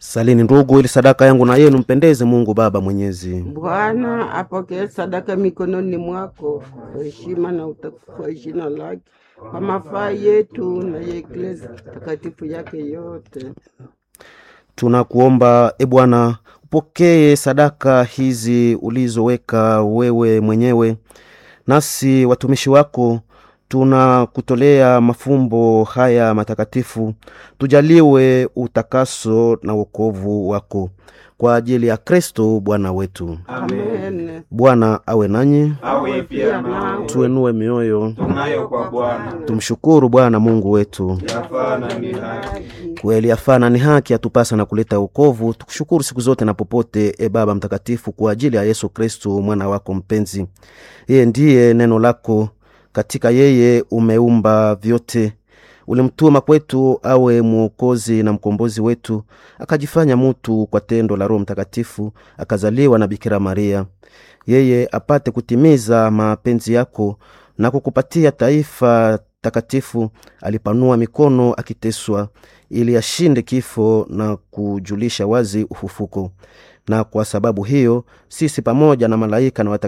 Salini ndugu, ili sadaka yangu na yenu mpendeze Mungu Baba Mwenyezi. Bwana apokee sadaka mikononi mwako kwa heshima na utukufu wa jina lake, kwa mafaa yetu na ya Eklesia takatifu yake yote. Tunakuomba e Bwana, upokee sadaka hizi ulizoweka wewe mwenyewe, nasi watumishi wako tunakutolea mafumbo haya matakatifu, tujaliwe utakaso na wokovu wako kwa ajili ya Kristo Bwana wetu. Amen. Bwana awe nanyi, awe pia nawe tuenue mioyo, tunayo kwa Bwana tumshukuru Bwana Mungu wetu. yafaa na ni haki. Kweli yafana ni haki atupasa na kuleta wokovu. Tukushukuru siku zote na popote, e Baba Mtakatifu, kwa ajili ya Yesu Kristu mwana wako mpenzi. Yeye ndiye neno lako, katika yeye umeumba vyote. Ulimtuma kwetu awe mwokozi na mkombozi wetu, akajifanya mutu kwa tendo la Roho Mtakatifu, akazaliwa na Bikira Maria, yeye apate kutimiza mapenzi yako na kukupatia taifa takatifu. Alipanua mikono akiteswa, ili ashinde kifo na kujulisha wazi ufufuko. Na kwa sababu hiyo sisi pamoja na malaika na